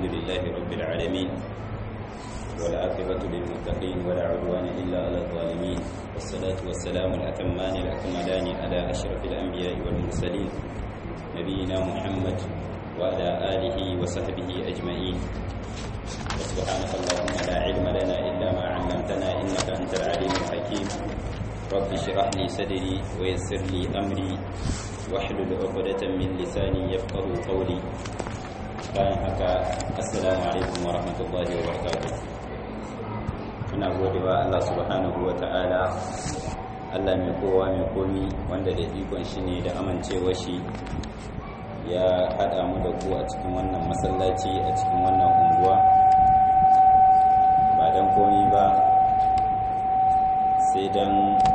الحمد لله رب العالمين والعاقبة للمتقين ولا عدوان إلا على الظالمين والصلاة والسلام الأتمان الأكملان على أشرف الأنبياء والمرسلين نبينا محمد وعلى آله وصحبه أجمعين وسبحانك اللهم لا علم لنا إلا ما علمتنا إنك أنت العليم الحكيم رب اشرح لي صدري ويسر لي أمري واحلل عقدة من لساني يفقه قولي bayan haka assalamu alaikum wa rahmatullahi wa barakatuh muna godewa Allah subhanahu wa ta'ala Allah mai kowa mai komi wanda da ikon shi ne da amincewa shi ya haɗa mu da ku a cikin wannan masallaci a cikin wannan unguwa ba don komi ba sai don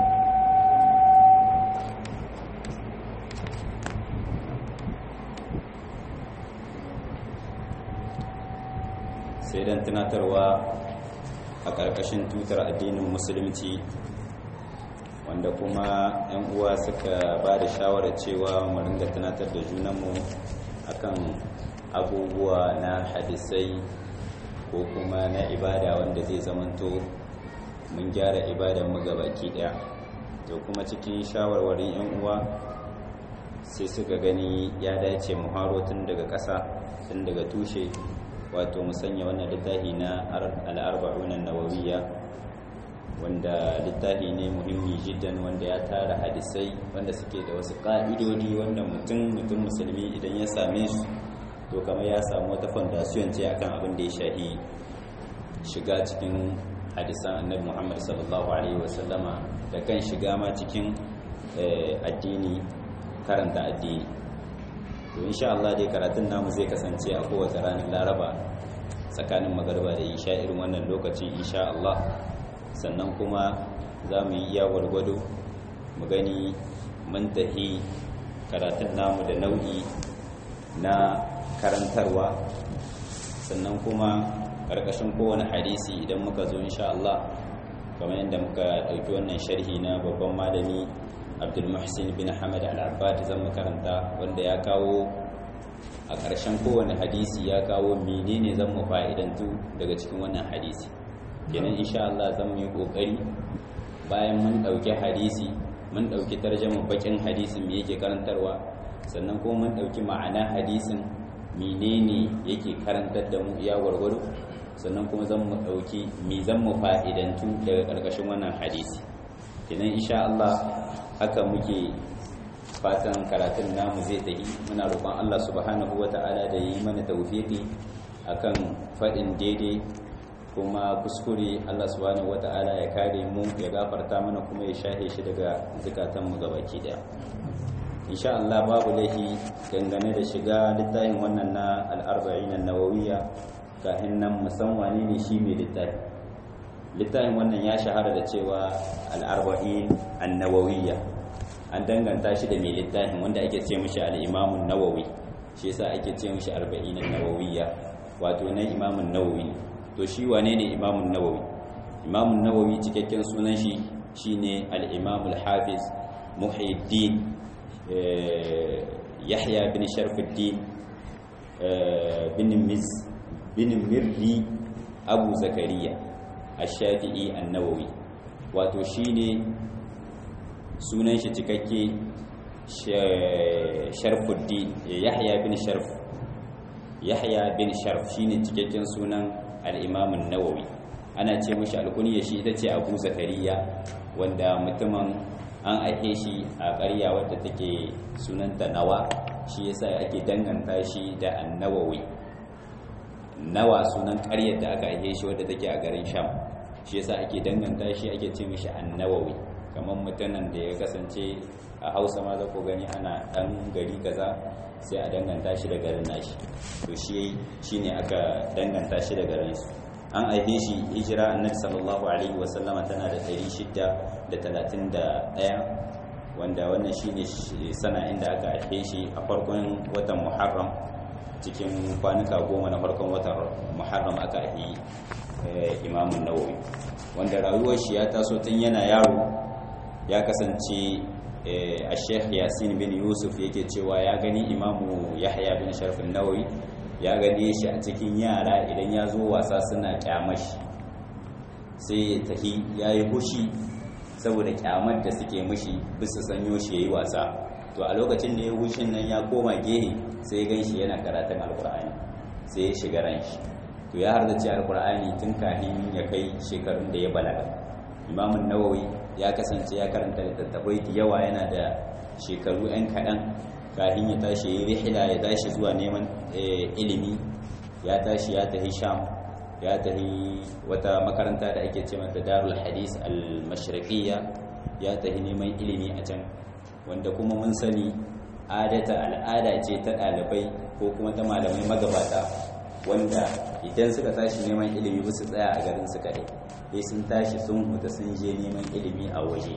sai don tunatarwa a ƙarƙashin tutar addinin musulunci wanda kuma 'yan uwa suka ba da shawarar cewa mu ringa tunatar da junanmu akan abubuwa na hadisai ko kuma na ibada wanda zai zamanto mun gyara ibadan mu baki daya to kuma cikin shawarwarin 'yan uwa sai suka gani ya dace mu haro tun daga ƙasa tun daga tushe wato mu sanya wannan littafi na al'arba'una nawawiyya wanda littafi ne muhimmi jiddan wanda ya tara hadisai wanda suke da wasu ƙa'idodi wanda mutum mutum musulmi idan ya same su to kamar ya samu wata fondasiyon ce akan abin da ya shahi shiga cikin hadisan annabi muhammad sallallahu alaihi wasallama da kan shiga ma cikin addini karanta addini to insha Allah dai karatun namu zai kasance a kowace ranar laraba tsakanin magarba da isha irin wannan lokaci insha Allah sannan kuma za mu yi iya gwargwado mu gani mun tafi karatun namu da nau'i na karantarwa sannan kuma ƙarƙashin kowane hadisi idan muka zo insha Allah kamar yadda muka ɗauki wannan sharhi na babban malami abdulmuhsin bin hamad al-abbad zan makaranta wanda ya kawo a ƙarshen kowane hadisi ya kawo menene zan mu fa'idantu daga cikin wannan hadisi kenan insha Allah zan yi kokari bayan mun ɗauki hadisi mun ɗauki tarjama bakin hadisin me yake karantarwa sannan kuma mun ɗauki ma'ana hadisin menene yake karantar da mu iya gwargwado sannan kuma zan mu ɗauki me zan mu fa'idantu daga ƙarƙashin wannan hadisi kenan insha Allah haka muke fatan karatun namu zai tafi muna roƙon Allah subhanahu wata'ala da yi mana tawfiqi akan faɗin daidai kuma kuskure Allah subhanahu wata'ala ya kare mu ya gafarta mana kuma ya shahe shi daga zukatan mu gabaki daya insha Allah babu laifi dangane da shiga littafin wannan na al-arba'in an-nawawiyya kafin nan musamman ne shi mai littafi littafin wannan ya shahara da cewa al-arba'in an-nawawiyya an danganta shi da mai littafin wanda ake ce mishi al-imamun nawawi shi yasa ake ce mishi arba'in an-nawawiyya wato na imamun nawawi to shi wane ne imamun nawawi imamun nawawi cikakken sunan shi shine al-imam al-hafiz muhyiddin yahya bin sharfuddin bin miz bin mirri abu zakariya ash-shafi'i an-nawawi wato shine sunan shi cikakke sharfuddin yahya bin sharf yahya bin sharf shine cikakken sunan al-imam an-nawawi ana ce mishi alkunya shi ita ce abu zakariya wanda mutumin an aike shi a ƙarya wadda take sunanta nawa shi yasa ake danganta shi da an-nawawi nawa sunan ƙaryar da aka aike shi wadda take a garin sham shi yasa ake danganta shi ake ce mishi an-nawawi kamar mutanen da ya kasance a hausa ma za ku gani ana ɗan gari kaza sai a danganta shi da garin nashi to shi shi ne aka danganta shi da garin su an aihe shi hijira annabi sallallahu alaihi wasallama tana da 631 wanda wannan shi ne sana inda aka aihe shi a farkon watan muharram cikin kwanuka goma na farkon watan muharram aka aihe imamun nawawi wanda rayuwar shi ya taso tun yana yaro ya kasance a sheikh yasin bin yusuf yake cewa ya gani imamu yahya bin sharfin nawawi ya gane shi a cikin yara idan ya zo wasa suna kyamashi sai ya tahi ya yi hushi saboda kyamar da suke mushi bisa sanyo shi ya yi wasa to a lokacin da ya hushin nan ya koma gehe sai ya gan shi yana karatun alkur'ani sai ya shiga ran shi to ya hardace alkur'ani tun kafin ya kai shekarun da ya balaga imamun nawawi ya kasance ya karanta littattafai da yawa yana da shekaru 'yan kaɗan kafin ya tashi ya rihila ya tashi zuwa neman ilimi ya tashi ya tafi sham ya tafi wata makaranta da ake ce mata darul hadis al-mashriqiyya ya tafi neman ilimi a can wanda kuma mun sani adata al'ada ce ta ɗalibai ko kuma ta malamai magabata wanda idan suka tashi neman ilimi ba su tsaya a garin su kaɗai sai sun tashi sun huta sun je neman ilimi a waje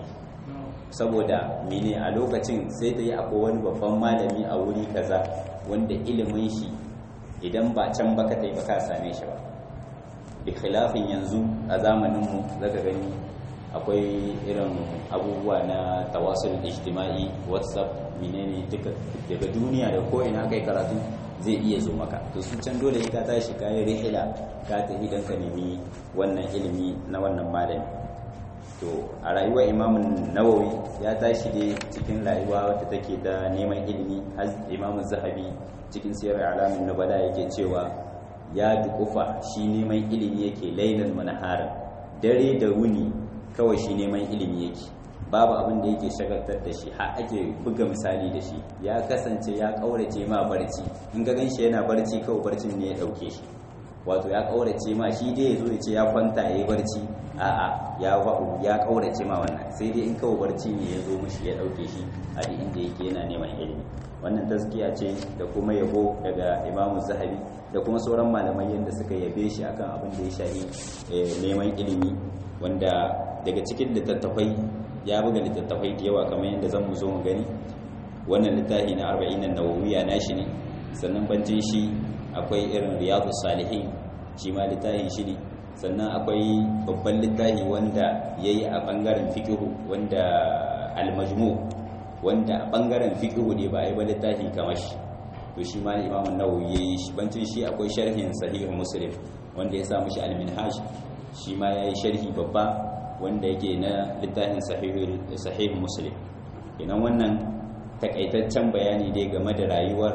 saboda mene a lokacin sai ta yi akwai wani babban malami a wuri kaza wanda ilimin shi idan ba can baka ta yi baka same shi ba bi khilafin yanzu a zamaninmu zaka gani akwai irin abubuwa na tawasul ijtima'i whatsapp menene duka daga duniya da ko ina kai karatu zai iya zo maka to su can dole ka tashi kayi rihila ka tafi dan ka nemi wannan ilimi na wannan malami to a rayuwar imamun nawawi ya tashi dai cikin rayuwa wadda take da neman ilimi har imamun zahabi cikin siyar alamin nubala yake cewa ya dukufa shi neman ilimi yake lailan manaharin dare da wuni kawai shi neman ilimi yake babu abin da yake shagaltar da shi har ake buga misali da shi ya kasance ya kaurace ma barci in ga ganshi yana barci kawai barcin ne ya dauke shi wato ya kaurace ma shi dai ya zo ya ce ya kwanta ya yi barci a'a ya wa'u ya kaurace ma wannan sai dai in kawai barci ne ya zo mishi ya dauke shi a duk inda yake yana neman ilimi wannan taskiya ce da kuma yabo daga imamu zahabi da kuma sauran malamai yadda suka yabe shi akan abin da ya shahi neman ilimi wanda daga cikin littattafai ya buga littattafai da yawa kamar yadda zan mu zo mu gani wannan littafi na arba'in nan nawawiya na shi ne sannan bancin shi akwai irin riyadu salihin shi ma littafin shi ne sannan akwai babban littafi wanda ya yi a ɓangaren fikihu wanda almajmu wanda a ɓangaren fikihu ne ba a yi ba littafi kamar shi to shi ma imamun nawawi ya yi shi bancin shi akwai sharhin sahihu muslim wanda ya samu shi alminhaj shi ma ya yi sharhi babba wanda yake na littafin sahihu muslim kenan wannan takaitaccen bayani dai game da rayuwar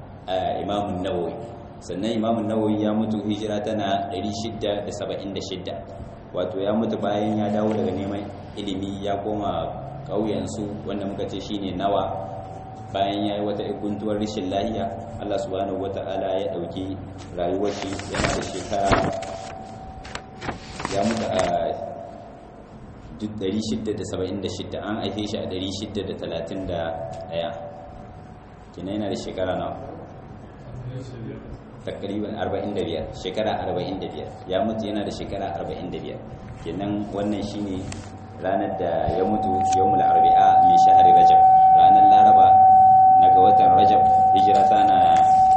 imamun nawawi sannan imamun nawawi ya mutu hijira tana 676 wato ya mutu bayan ya dawo daga neman ilimi ya koma ƙauyensu wanda muka ce shine nawa bayan ya yi wata guntuwar rashin lahiya allah subhanahu wata'ala ya ɗauki rayuwar shi yana da shekara ya mutu a 676 an aife shi a 631 kina yana da shekara nawa takriban 45 shekara 45 ya mutu yana da shekara 45 kenan wannan shine ranar da ya mutu yawmul arba'a min shahri rajab ranar laraba na ga watan rajab hijira tana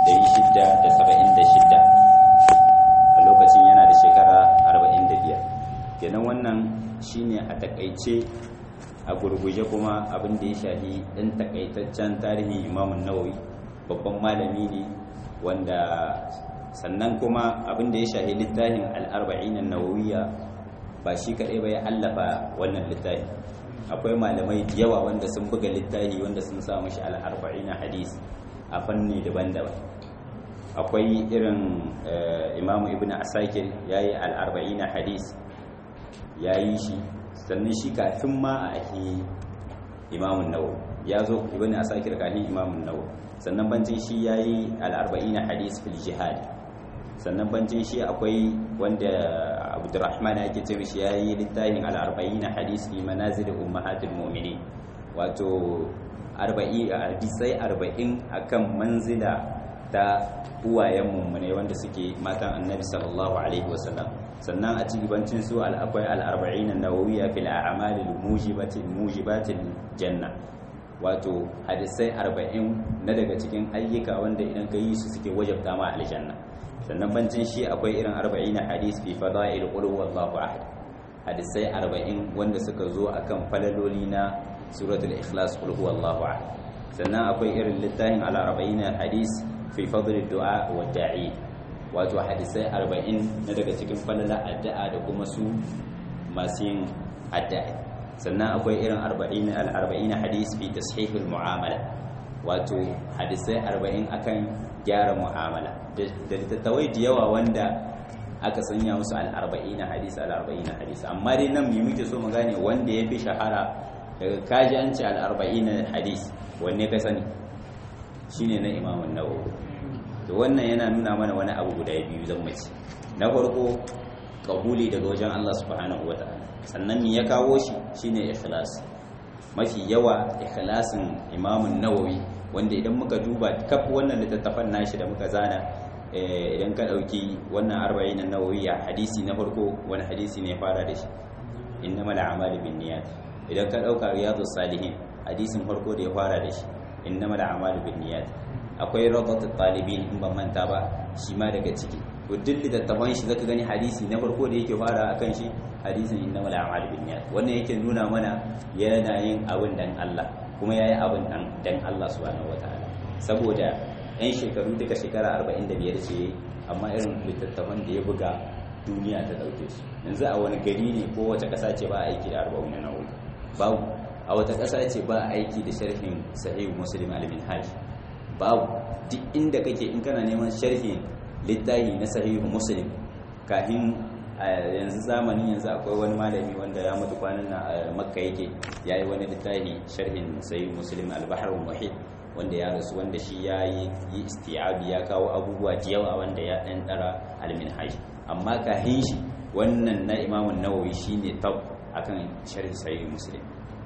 676 a lokacin yana da shekara 45 kenan wannan shine a takaice a gurguje kuma abin da ya shafi ɗan takaitaccen tarihin imamun nawawi babban malami ne wanda sannan kuma abin da ya shafi littafin al'arba'in nawawiya ba shi kaɗai ba ya allafa wannan littafi akwai malamai da yawa wanda sun buga littafi wanda sun sa mashi al'arba'in hadis a fanni daban-daban akwai irin imamu ibn asakir ya yi al'arba'in hadis ya yi shi sannan shi kafin ma a ake imamun nawo ya zo ibn asakir kafin imamun nawo sannan bancin shi ya yi al'arba'ina hadis fil jihad sannan bancin shi akwai wanda abdurrahman yake ce mishi ya yi littafin al'arba'ina hadis fi manazil ummahatul mu'minin wato hadisai arba'in akan manzila ta uwayen mummune wanda suke matan annabi sallallahu alaihi wasallam sannan a cikin su akwai al'arba'in nawawiya fil a'malil mujibatil mujibatil janna wato hadisai arba'in na daga cikin ayyuka wanda idan ka yi su suke wajabta ma aljanna sannan bancin shi akwai irin arba'in hadis fi fada'il qul huwallahu ahad hadisai arba'in wanda suka zo akan falaloli na suratul ikhlas qul huwallahu ahad sannan akwai irin littafin al arba'in hadis fi fadl du'a wa da'i wato hadisai 40 na daga cikin falala addu'a da kuma su masu yin addu'a sannan akwai irin 40 al-40 hadis fi tashih al-mu'amala wato hadisai 40 akan gyara mu'amala da littattafai da yawa wanda aka sanya musu al-40 hadis al-40 hadis amma dai nan mu muke so mu gane wanda yafi shahara daga kaji an ce al-40 hadis wanne ka sani shine na Imam an-Nawawi to wannan yana nuna mana wani abu guda biyu zan mace na farko kabuli daga wajen Allah subhanahu wataala sannan me ya kawo shi shine ikhlas mafi yawa ikhlasin Imam an-Nawawi wanda idan muka duba kaf wannan littattafan nashi da muka zana idan ka dauki wannan 40 na Nawawi hadisi na farko wani hadisi ne ya fara da shi innamal a'malu binniyat idan ka dauka riyadus salihin hadisin farko da ya fara da shi innamal a'malu binniyat akwai radatut talibin in ban manta ba shi ma daga ciki to duk littattafan shi zaka gani hadisi na farko da yake fara akan shi hadisin innamal a'malu binniyat wannan yake nuna mana yana yin abin dan Allah kuma yayi abin dan dan Allah subhanahu wataala saboda yan shekaru duka shekara 45 ce amma irin littattafan da ya buga duniya ta dauke su yanzu a wani gari ne ko wace kasa ce ba aiki da 40 na nawawi babu a wata kasa ce ba aiki da sharhin sahih muslim al-minhaj babu duk inda kake in kana neman sharhi littafi na sahihu muslim kafin yanzu zamanin yanzu akwai wani malami wanda ya mutu kwanan na makka yake ya yi wani littafi sharhin sahihu muslim al-bahr muhit wanda ya rasu wanda shi ya yi isti'abi ya kawo abubuwa da yawa wanda ya dan dara al-minhaj amma kafin shi wannan na imamun nawawi shine tab akan sharhi sahihu muslim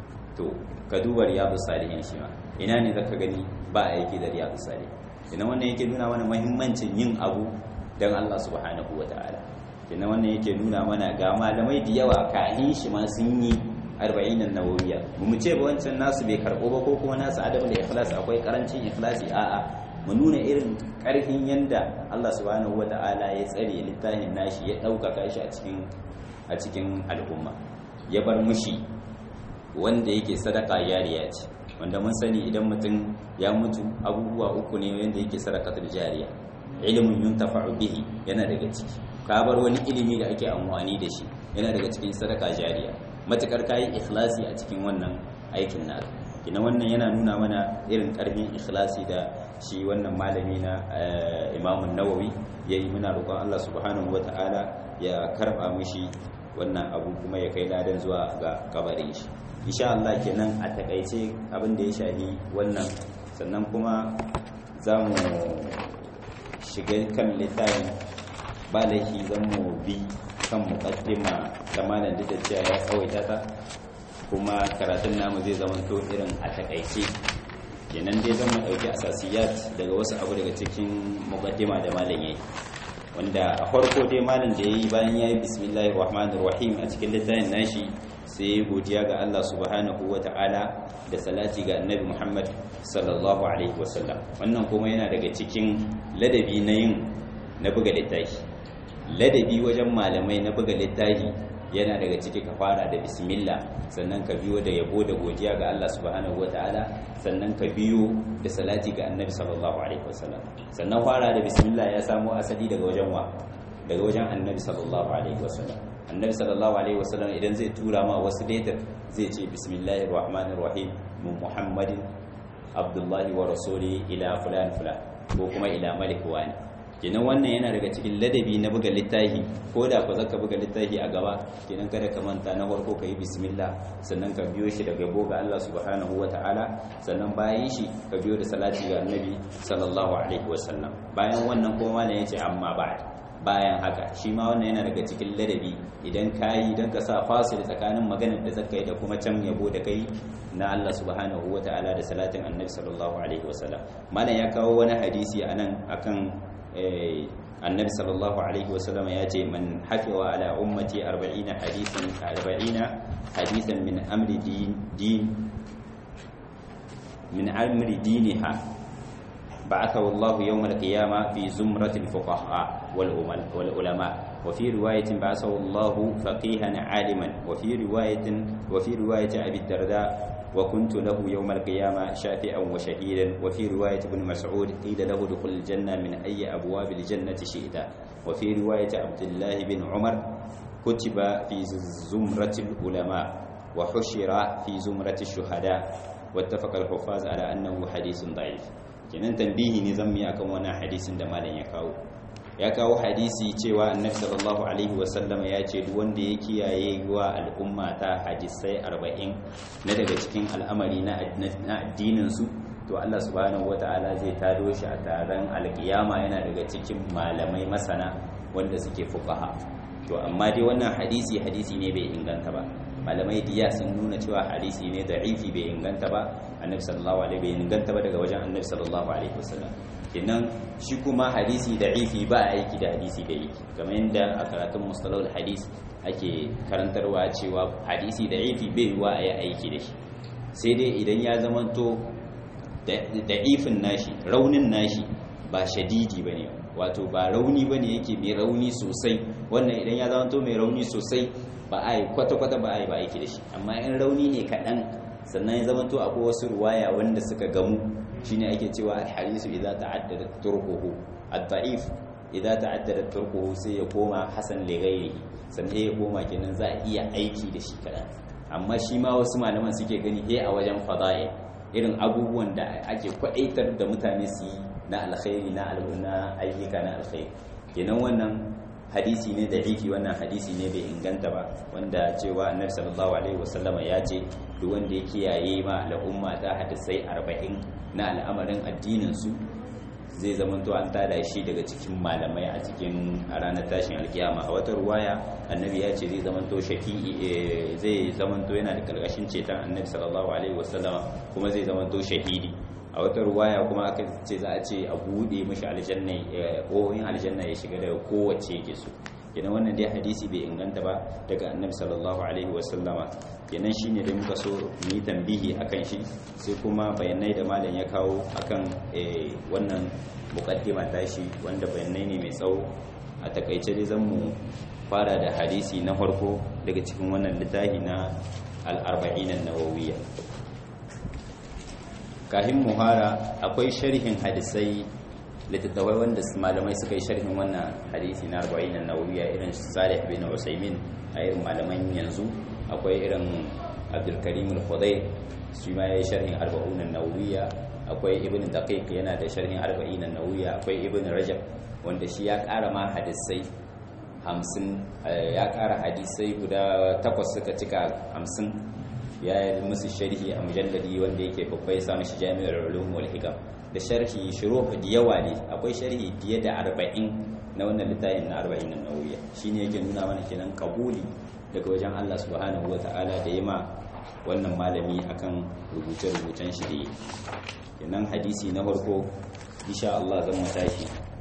to ka duba riyadu salihin shi ma ina ne zaka gani ba aiki da riyadu salihin ina wannan yake nuna mana muhimmancin yin abu dan Allah subhanahu wataala ina wannan yake nuna mana ga malamai da yawa kahin shi ma sun yi arba'in nawawiyya mu ce ba wancan nasu bai karbo ba ko kuma nasu adabul ikhlas akwai karancin ikhlasi a'a mu nuna irin karfin yanda Allah subhanahu wataala ya tsare littafin nashi ya ɗaukaka shi a cikin a cikin al'umma ya bar mushi wanda yake sadaka jariya ce wanda mun sani idan mutum ya mutu abubuwa uku ne wanda yake sadakatul jariya ilimin yuntafa'u bihi yana daga ciki ka bar wani ilimi da ake amfani da shi yana daga cikin sadaka jariya matukar kayi ikhlasi a cikin wannan aikin naka kina wannan yana nuna mana irin karfin ikhlasi da shi wannan malami na Imam Nawawi yayi muna roƙon Allah subhanahu wata'ala ya karba mishi wannan abu kuma ya kai ladan zuwa ga kabarin shi insha Allah kenan a takaice abin da ya shahi wannan sannan kuma za mu shiga kan littafin ba laifi zan mu bi kan muqaddima ta malam da cewa ya tsawaita ta kuma karatun namu zai zama to irin a takaice kenan dai zan mu dauki asasiyat daga wasu abu daga cikin muqaddima da malam yayi wanda a farko dai malam da yayi bayan yayi bismillahir rahmanir rahim a cikin littafin nashi sai godiya ga Allah subhanahu wata'ala da salati ga annabi Muhammad sallallahu alaihi wasallam wannan kuma yana daga cikin ladabi na yin na buga littafi ladabi wajen malamai na buga littafi yana daga ciki ka fara da bismillah sannan ka biyo da yabo da godiya ga Allah subhanahu wataala sannan ka biyo da salati ga annabi sallallahu alaihi wasallam sannan fara da bismillah ya samo asali daga wajen wa daga wajen annabi sallallahu alaihi wasallam annabi sallallahu alaihi wasallam idan zai tura ma wasu letter zai ce bismillahir rahmanir rahim min muhammadin abdullahi wa rasuli ila fulan fulan ko kuma ila malik wani kenan wannan yana daga cikin ladabi na buga littafi ko da ku zaka buga littafi a gaba kenan kada ka manta na farko yi bismillah sannan ka biyo shi daga yabo ga Allah subhanahu ta'ala sannan bayan shi ka biyo da salati ga annabi sallallahu alaihi wasallam bayan wannan kuma malam yace amma ba'd bayan haka shi ma wannan yana daga cikin ladabi idan ka yi don ka sa fasil tsakanin maganar da zaka yi da kuma can yabo da kai na Allah subhanahu wa ta'ala da salatin annabi sallallahu alaihi wasallam malam ya kawo wani hadisi anan akan annabi sallallahu alaihi wasallam ya ce man hafiwa ala ummati 40 hadisan 40 hadisan min amri din din min amri diniha بعثه الله يوم القيامة في زمرة الفقهاء والعلماء وفي رواية بعثه الله فقيها عالما وفي رواية وفي رواية أبي الدرداء وكنت له يوم القيامة شافعا وشهيدا وفي رواية ابن مسعود قيل له دخل الجنة من أي أبواب الجنة شئت وفي رواية عبد الله بن عمر كتب في زمرة العلماء وحشر في زمرة الشهداء واتفق الحفاظ على أنه حديث ضعيف kenan tambihi ne zan yi akan wannan hadisin da malam ya kawo ya kawo hadisi cewa annabi sallallahu alaihi wasallam ya ce duk wanda ya kiyaye wa al'umma ta hadisai 40 na daga cikin al'amari na addinin su to Allah subhanahu wataala zai tado shi a taron alkiyama yana daga cikin malamai masana wanda suke fuqaha to amma dai wannan hadisi hadisi ne bai inganta ba malamai diya sun nuna cewa hadisi ne da'ifi bai inganta ba annabi sallallahu alaihi bai inganta ba daga wajen annabi sallallahu alaihi wasallam kenan shi kuma hadisi da'ifi ba aiki da hadisi da yake kamar yadda a karatun mustalahul hadis ake karantarwa cewa hadisi da'ifi bai yiwa a yi aiki da shi sai dai idan ya zamanto da'ifin nashi raunin nashi ba shadidi bane wato ba rauni bane yake mai rauni sosai wannan idan ya zamanto mai rauni sosai ba a yi kwata-kwata ba a yi ba aiki da shi amma in rauni ne kaɗan sannan ya zama to akwai wasu ruwaya wanda suka gamu shine ake cewa alhadisu idan ta'addada turquhu ad-da'if idan ta'addada turquhu sai ya koma hasan li ghairihi sannan ya koma kenan za a iya aiki da shi kaɗan amma shi ma wasu malaman suke gani he a wajen fada'i irin abubuwan da ake kwadaitar da mutane su yi na alkhairi na al'una ayyuka na alkhairi kenan wannan hadisi ne da ifi wannan hadisi ne bai inganta ba wanda cewa annabi sallallahu alaihi wasallama ya ce duk wanda ya kiyaye ma al'umma ta hadisai 40 na al'amarin addinin su zai zamanto an tada shi daga cikin malamai a cikin a ranar tashin alkiyama a wata ruwaya annabi ya ce zai zamanto shafi'i zai zamanto yana da karkashin ceton annabi sallallahu alaihi wasallama kuma zai zamanto shahidi a wata ruwaya kuma aka ce za a ce a buɗe mashi aljanna ƙohon aljanna ya shiga daga kowace yake so kenan wannan dai hadisi bai inganta ba daga annabi sallallahu alaihi wasallama kenan shine da muka so mu yi tambihi akan shi sai kuma bayanai da malam ya kawo akan wannan muqaddima tashi wanda bayanai ne mai tsawo a takaice dai zan mu fara da hadisi na farko daga cikin wannan littafi na al-arba'in an-nawawiyya kahin muhara akwai sharhin hadisai littattafai wanda malamai suka yi sharhin wannan hadisi na 40 na nawawiya irin salih bin usaimin a irin malaman yanzu akwai irin abdulkarim al-khudai shi ma yayi sharhin 40 na nawawiya akwai ibn daqiq yana da sharhin 40 na nawawiya akwai ibn rajab wanda shi ya ƙara ma hadisai 50 ya ƙara hadisai guda takwas suka cika 50 ya yi musu sharhi a mujalladi wanda yake babba ya samu shi jami'ar ulum wal hikam da sharhi shuruh da yawa ne akwai sharhi fiye da 40 na wannan littafin na 40 na nawiya shine yake nuna mana kenan kabuli daga wajen Allah subhanahu wata'ala da yima wannan malami akan rubuce-rubucen shi da yi kenan hadisi na farko insha Allah zan matashi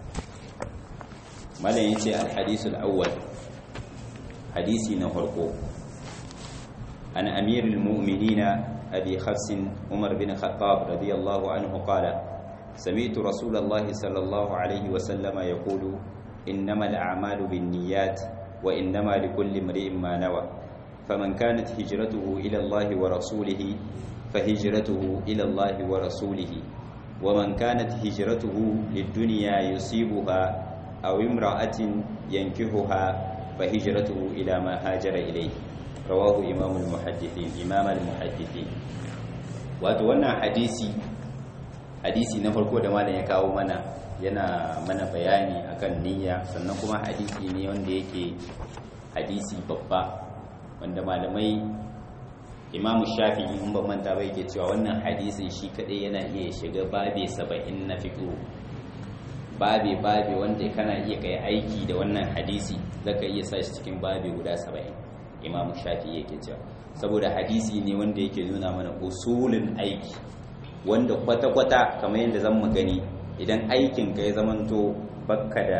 malam yace al-hadisul awwal hadisi na farko عن أمير المؤمنين أبي خفس عمر بن الخطاب رضي الله عنه قال سمعت رسول الله صلى الله عليه وسلم يقول إنما الأعمال بالنيات وإنما لكل امرئ ما نوى فمن كانت هجرته إلى الله ورسوله فهجرته إلى الله ورسوله ومن كانت هجرته للدنيا يصيبها أو امرأة ينكهها فهجرته إلى ما هاجر إليه rawahu imamul muhaddithin imamal muhaddithin wato wannan hadisi hadisi na farko da malam ya kawo mana yana mana bayani akan niyya sannan kuma hadisi ne wanda yake hadisi babba wanda malamai imamu shafi'i in ban manta ba yake cewa wannan hadisin shi kadai yana iya shiga babe 70 na fiqh babe babe wanda kana iya kai aiki da wannan hadisi zaka iya sa shi cikin babe guda 70 imamu shafi yake cewa saboda hadisi ne wanda yake nuna mana usulin aiki wanda kwata-kwata kamar yadda zan mu gani idan aikin ka ya zamanto bakka da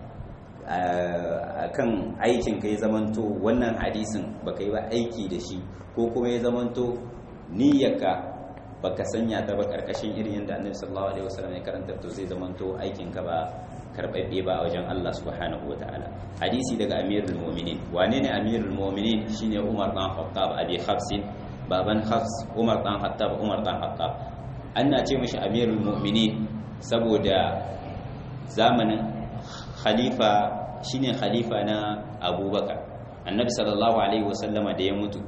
kan aikin ka ya zamanto wannan hadisin baka yi ba aiki da shi ko kuma ya zamanto niyyarka baka sanya ta ba karkashin irin yadda annabi sallallahu alaihi wasallam ya karanta to zai zamanto aikin ka ba karbabbe ba a wajen Allah subhanahu wa ta'ala hadisi daga amirul mu'minin wane ne amirul mu'minin shine Umar dan Khattab abi Hafs baban hafs umar dan hattab umar dan hattab ana ce mashi amirul mu'minin saboda zamanin khalifa shine khalifa na abubakar annabi sallallahu alaihi wasallama da ya mutu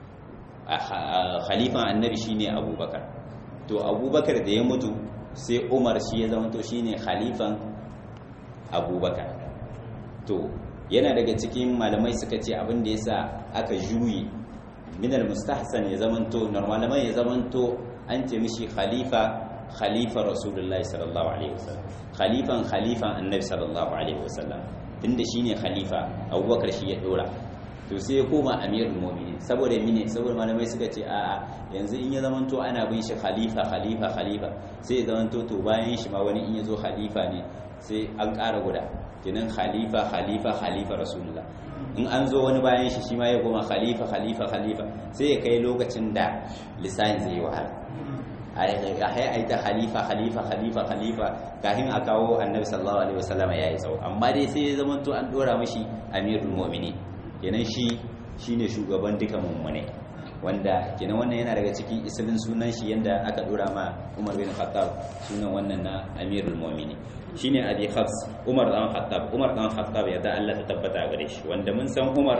khalifan annabi shine abubakar to abubakar da ya mutu sai umar shi ya zama to shine khalifan abubakar to yana daga cikin malamai suka ce abin da yasa aka juyi minal mustahsan ya zama to normalman ya zama to an ce mishi khalifa khalifa rasulullahi sallallahu alaihi wasallam khalifan khalifan annabi sallallahu alaihi wasallam tunda shine khalifa abubakar shi ya dora to sai ya koma amirul mu'minin saboda mine saboda malamai suka ce a'a yanzu in ya zamanto ana bin shi khalifa khalifa khalifa sai ya zamanto to bayan shi ma wani in ya zo khalifa ne sai an ƙara guda kenan khalifa khalifa khalifa rasulullah in an zo wani bayan shi shi ma ya koma khalifa khalifa khalifa sai ya kai lokacin da lisan zai yi wahala a yi ta khalifa khalifa khalifa khalifa kafin a kawo annabi sallallahu alaihi wasallam ya yi tsawo amma dai sai ya zamanto an dora mashi amirul mu'minin kenan shi shine shugaban duka mummune wanda kenan wannan yana daga cikin isilin sunan shi yanda aka dora ma Umar bin Khattab sunan wannan na Amirul Mu'minin shine Abi Hafs Umar dan Khattab Umar dan Khattab ya da Allah ta tabbata gare shi wanda mun san Umar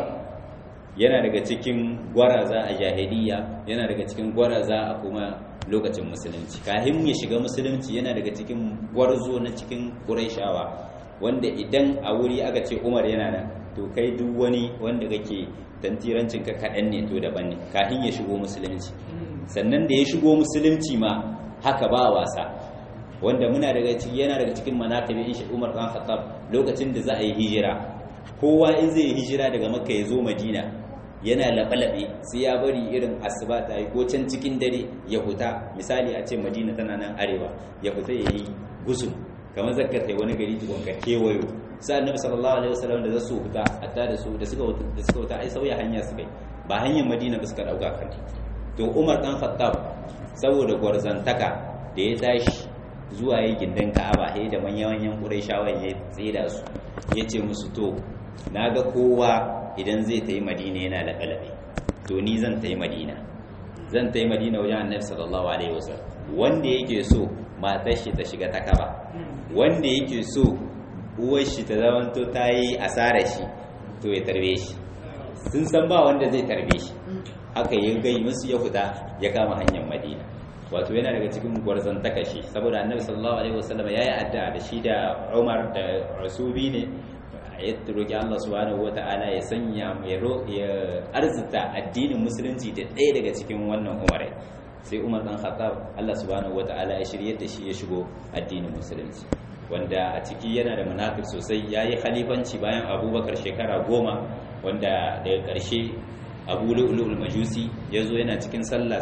yana daga cikin gwaraza a jahiliya yana daga cikin gwaraza a kuma lokacin musulunci kafin ya shiga musulunci yana daga cikin gwarzo na cikin Qurayshawa wanda idan a wuri aka ce Umar yana nan to kai duk wani wanda kake tantirancin ka kaɗan ne to daban ne kafin ya shigo musulunci sannan da ya shigo musulunci ma haka ba wasa wanda muna daga ciki yana daga cikin manaqibin shi Umar dan Khattab lokacin da za a yi hijira kowa in zai yi hijira daga Makka ya zo Madina yana laɓe-laɓe sai ya bari irin asuba ta yi ko can cikin dare ya huta misali a ce Madina tana nan arewa ya huta ya yi gusum kamar zakka kai wani gari tukun ka kewayo sai annabi sallallahu alaihi wasallam da zasu huta hatta da su da suka da suka huta ai sauya hanya su kai ba hanyar madina ba suka dauka kan to umar dan khattab saboda gwarzantaka da ya tashi zuwa yi gindin ka'aba sai da manyan manyan quraishawa ya tsira su yace musu to naga kowa idan zai tayi madina yana laɓe to ni zan tayi madina zan tayi madina wajen annabi sallallahu alaihi wasallam wanda yake so matar shi ta shiga ta kaba wanda yake so uwar shi ta zamanto ta yi asara shi to ya tarbe shi sun san ba wanda zai tarbe shi haka ya gai musu ya fita ya kama hanyar madina wato yana daga cikin gwarzon takashi saboda annabi sallallahu alaihi wasallam yayi addu'a da shi da Umar da Rasubi ne ya roki Allah subhanahu wataala ya sanya ya ya arzuta addinin musulunci da ɗaya daga cikin wannan umarai sai Umar dan Khattab Allah subhanahu wataala ya shirye da shi ya shigo addinin musulunci wanda a ciki yana da munafik sosai ya yi khalifanci bayan abubakar shekara goma wanda daga ƙarshe abu lu'ulul majusi ya zo yana cikin sallah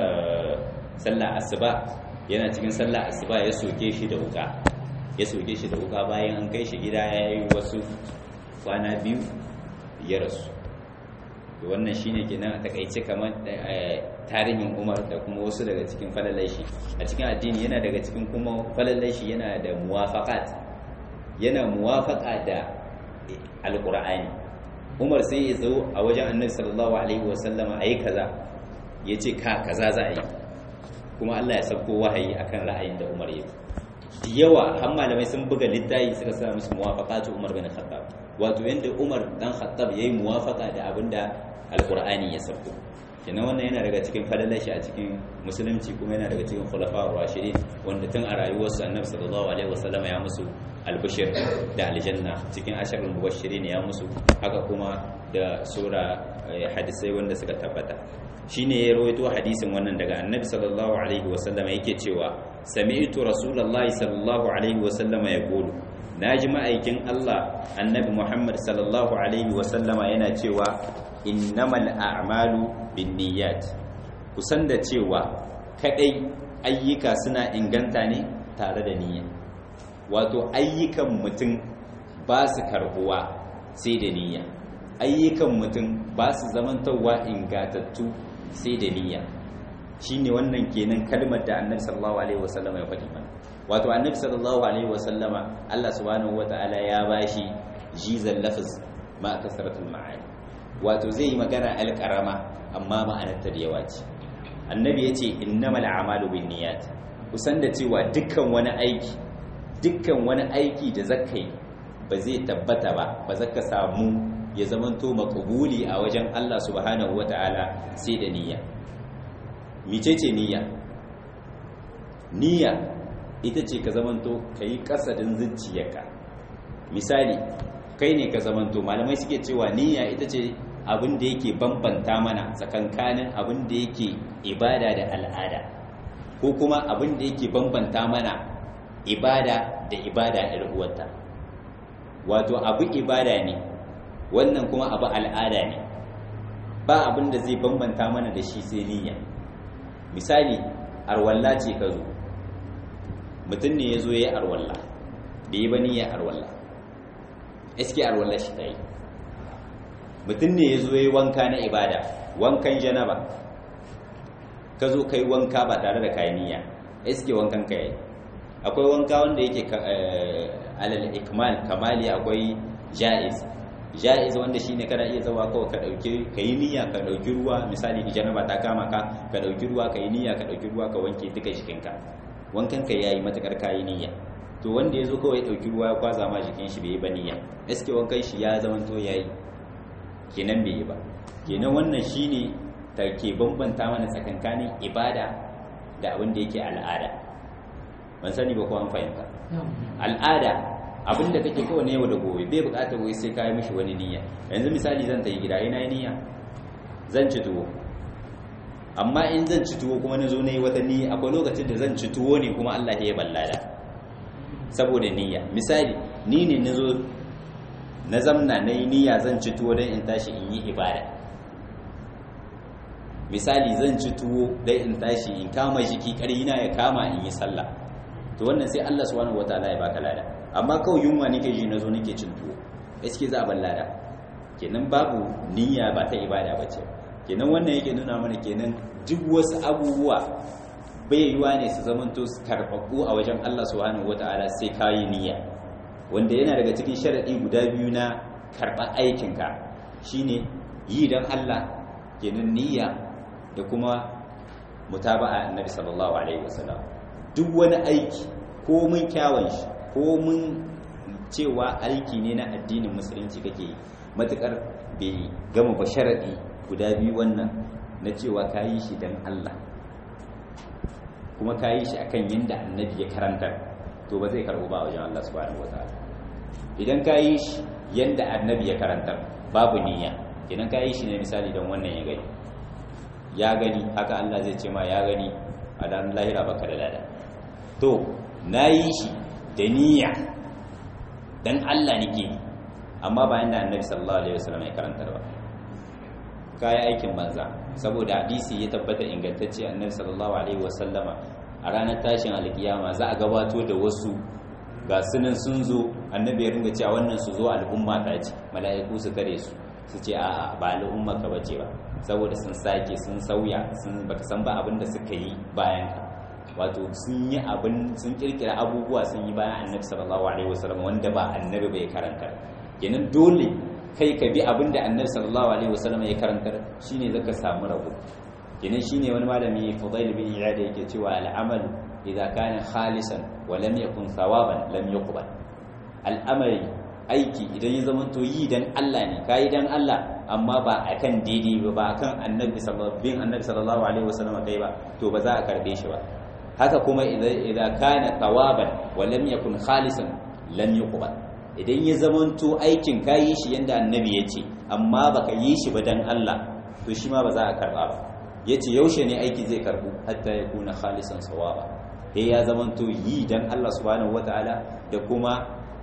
sallah asuba yana cikin sallah asuba ya soke shi da wuka ya soke shi da wuka bayan an kai shi gida ya yi wasu kwana biyu ya rasu wannan shine kenan a takaice kamar tarihin Umar da kuma wasu daga cikin falalai shi a cikin addini yana daga cikin kuma falalai shi yana da muwafaqat yana muwafaqa da alqur'ani Umar sai ya zo a wajen Annabi sallallahu alaihi wasallama ayi kaza yace ka kaza za a yi kuma Allah ya sauko wahayi akan ra'ayin da Umar yake da yawa har malamai sun buga littafi suka sa musu muwafaqatu Umar bin Khattab wato yanda Umar dan Khattab yayi muwafaqa da abinda alqur'ani ya sauko kenan wannan yana daga cikin falalashi a cikin musulunci kuma yana daga cikin khulafa'ur rashidin wanda tun a rayuwarsu annabi sallallahu alaihi wasallam ya musu albishir da aljanna cikin asharul mubashirin ya musu haka kuma da sura hadisai wanda suka tabbata shine ya rawaito hadisin wannan daga annabi sallallahu alaihi wasallam yake cewa sami'tu rasulullahi sallallahu alaihi wasallam yaqulu naji ma'aikin Allah annabi Muhammad sallallahu alaihi wasallama yana cewa innamal a'malu binniyat kusan da cewa kadai ayyuka suna inganta ne tare da niyya wato ayyukan mutum ba su karbuwa sai da niyya ayyukan mutum ba su zamantarwa ingatattu sai da niyya shine wannan kenan kalmar da annabi sallallahu alaihi wasallama ya faɗi mana wato annabi sallallahu alaihi wasallama Allah subhanahu wataala ya bashi jizal lafz ma kasratul ma'ani wato zai yi magana alƙarama amma ma'anarta da yawa ce annabi ya ce innamal a'malu bin niyyat kusan da cewa dukkan wani aiki dukkan wani aiki da zaka yi ba zai tabbata ba ba zaka samu ya zamanto makabuli a wajen Allah subhanahu wata'ala sai da niyya micece niyya niyya ita ce ka zamanto ka yi kasadin zuciyarka misali kai ne ka zamanto malamai suke cewa niyya ita ce abin da yake bambanta mana tsakankanin abin da yake ibada da al'ada ko kuma abin da yake bambanta mana ibada da ibada uwarta wato abu ibada ne wannan kuma abu al'ada ne ba abin da zai bambanta mana da shi sai niyya misali arwalla ce ka zo mutum ne ya zo ya yi arwalla da yi ba niyya arwalla iske arwalla shi ta yi mutum ne ya zo ya yi wanka na ibada wankan janaba ka zo ka yi wanka ba tare da kayan niyya iske wankan ka yi akwai wanka wanda yake alal ikmal kamali akwai ja'iz ja'iz wanda shine kana iya zawa kawai ka dauke ka yi niyya ka dauki ruwa misali janaba ta kama ka ka dauki ruwa ka yi niyya ka dauki ruwa ka wanke duka jikinka wankan ka yayi matakar kayi niyya to wanda yazo kawai ya dauki ruwa ya kwaza ma jikin shi bai yi ba niyya gaske wankan shi ya zama to yayi kenan bai yi ba kenan wannan shine ta ke bambanta mana tsakankanin ibada da abin da yake al'ada ban sani ba ko an fahimta al'ada abin da kake kawai yau da gobe bai bukatar wai sai kayi mishi wani niyya yanzu misali zan tayi gida ina yi niyya zan ci tuwo amma in zan ci tuwo kuma na zo na yi wata niyya akwai lokacin da zan ci tuwo ne kuma Allah ya ballada saboda niyya misali ni ne na zo na zamna na yi niyya zan ci tuwo don in tashi in yi ibada misali zan ci tuwo don in tashi in kama jiki na ya kama in yi sallah to wannan sai Allah subhanahu wataala ya baka lada amma kawai yunwa nake ji nazo nake cin tuwo gaske za a bar lada kenan babu niyya ba ta ibada bace kenan wannan yake nuna mana kenan duk wasu abubuwa bai yiwa ne su zamanto karɓaɓɓu a wajen Allah subhanahu wataala sai kayi niyya wanda yana daga cikin sharadi guda biyu na karɓar aikinka shine yi don Allah kenan niyya da kuma mutaba'a annabi sallallahu alaihi wasallam duk wani aiki ko mun kyawun shi ko mun cewa aiki ne na addinin musulunci kake yi matukar bai gama ba sharadi guda biyu wannan na cewa ka yi shi don Allah kuma ka yi shi akan yadda annabi ya karantar to ba zai karɓo ba wajen Allah subhanahu wataala idan ka yi shi yadda annabi ya karantar babu niyya idan ka yi shi ne misali don wannan ya gani ya gani haka Allah zai ce ma ya gani a dan lahira baka da lada to na yi shi da niyya don Allah nake amma bayan da annabi sallallahu alaihi wasallam ya karantar ba kayi aikin banza saboda hadisi ya tabbata ingantacce annabi sallallahu alaihi wasallama a ranar tashin alkiyama za a gabato da wasu ga sunan sun zo annabi ya ringa cewa wannan su zo al'umma ta ce mala'iku su kare su su ce a ba al'umma ka bace ba saboda sun sake sun sauya sun baka san ba abin da suka yi bayan ka wato sun yi abin sun kirkira abubuwa sun yi bayan annabi sallallahu alaihi wasallam wanda ba annabi bai karanta kenan dole kai ka bi abin da annabi sallallahu alaihi wasallam ya karantar shine zaka samu rabo kenan shine wani malami Fudail bin Iyad yake cewa al'amalu idza kana khalisan wa lam yakun thawaban lam yuqbal al'amari aiki idan ya zama to yi dan Allah ne kai dan Allah amma ba akan daidai ba ba akan annabi sallallahu bin annabi sallallahu alaihi wasallam kai ba to ba za a karbe shi ba haka kuma idan kana thawaban wa lam yakun khalisan lam yuqbal idan ya zamanto aikin ka yi shi yadda annabi ya ce amma baka yi shi ba dan Allah to shi ma ba za a karba ba ya ce yaushe ne aiki zai karbu hatta ya kuna khalisan sawaba sai ya zamanto yi dan Allah subhanahu wataala da kuma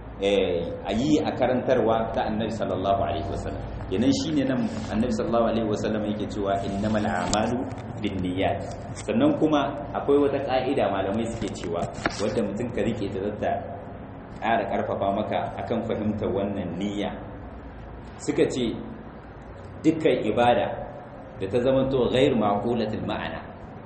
a yi a karantarwa ta annabi sallallahu alaihi wasallam yanan shine nan annabi sallallahu alaihi wasallam yake cewa innamal a'malu binniyat sannan kuma akwai wata ka'ida malamai suke cewa wanda mutum ka rike ta zata ƙara ƙarfafa maka akan fahimtar wannan niyya suka ce dukkan ibada da ta zama to ghairu maqulatul ma'ana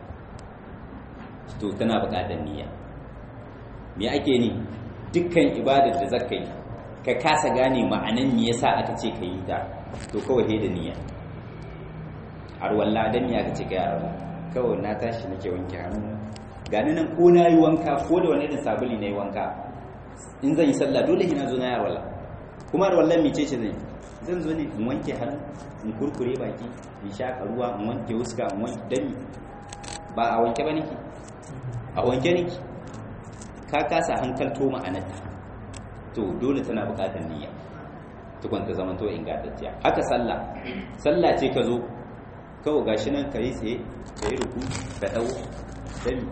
to tana buƙatar niyya me ake ni dukkan ibadar da zaka yi ka kasa gane ma'anan me yasa aka ce ka yi ta to kawai da niyya arwalla dan ya aka ce ka yi arwalla kawai na tashi nake wanke hannu gani nan ko na yi wanka ko da wani irin sabuli na yi wanka in zan yi sallah dole ina zo na yi arwalla kuma arwallan mece ce zan zan zo ne in wanke hannu in kurkure baki in shaƙa ruwa in wanke wuska in wanke dami ba a wanke ba nake a wanke nake ka kasa hankalto ma'anarta to dole tana buƙatar niyya tukun ta zama to ingantacciya haka sallah sallah ce ka zo kawai gashi nan ka yi tsaye ka yi ruku ka ɗau dami